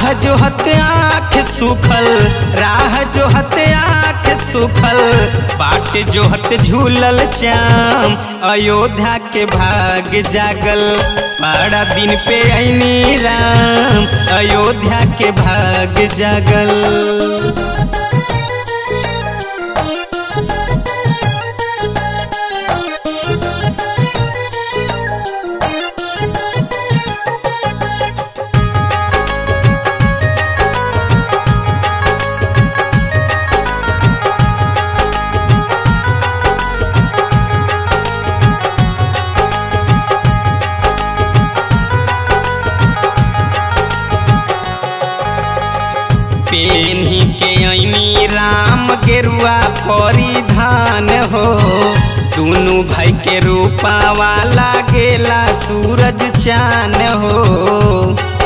राह जो हत आँख सुखल राह जो हत आँख सुखल बाट जो हत झूलल चाम अयोध्या के भाग जागल बड़ा दिन पे ऐनी राम अयोध्या के भाग जागल पेन्ही के ऐनी राम गेरुआ परिधान हो दुनु भाई के रूपा वाला गेला सूरज चान हो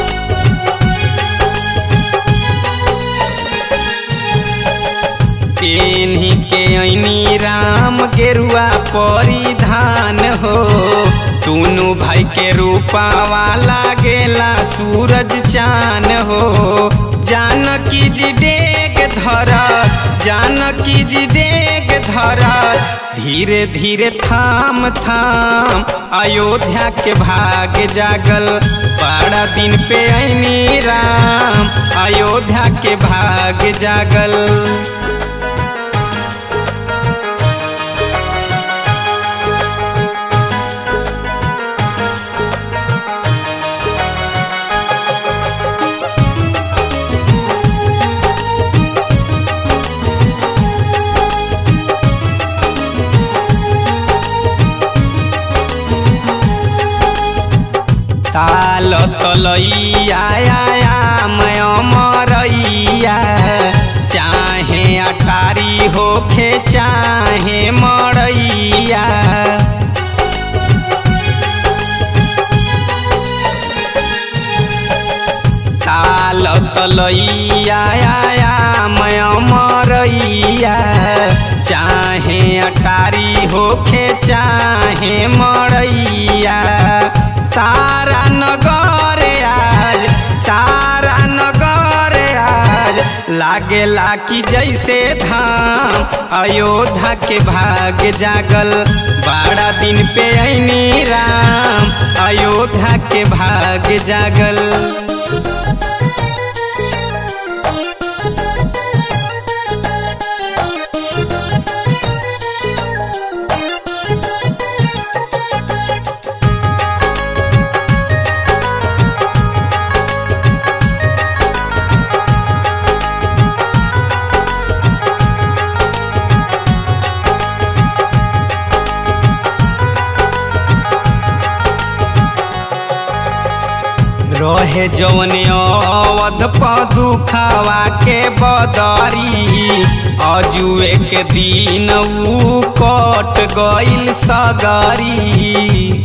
पेन्ही के ऐनी राम गेरुआ परिधान हो दुनु भाई के रूपा वाला गेला सूरज चान हो जानकी जी डेग धर जानकी जी डेग धर धीरे धीरे थाम थाम अयोध्या के भाग जागल बड़ा दिन पे ऐनी राम अयोध्या के भाग जागल ताल तलैया मैं अमरैया चाहे अटारी होखे चाहे मरैया ताल तलैया मैं अमरैया चाहे अटारी होखे चाहे मरैया तारा नगर आज तारा नगर आज लागेला कि जैसे धाम अयोध्या के भाग जागल बड़ा दिन पे ऐनी राम अयोध्या के भाग जागल रहे जवन अवध पदुखावा के बदरी अजुए के दिन ऊ कट गइल सगरी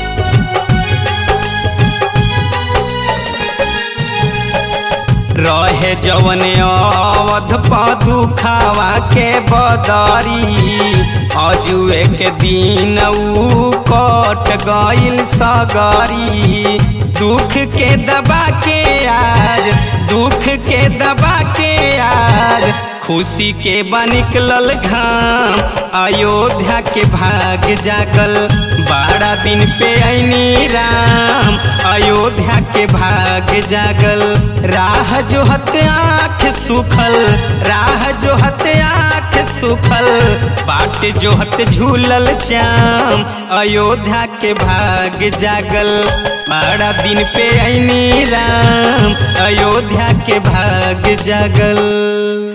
रहे जवन अवध पदुखावा के बदरी अजुए के दिन ऊ कट गइल सगरी दुख के दबा के आज दुख के दबा के आज खुशी के बनिकलल घाम अयोध्या के भाग जागल बारह दिन पे ऐनी राम अयोध्या के भाग जागल राह जो हत आँख सुखल राह जो हत आँख सुखल बाट जो हत झूलल चाम अयोध्या के भाग जागल बड़ा दिन पे ऐनी राम अयोध्या के भाग जागल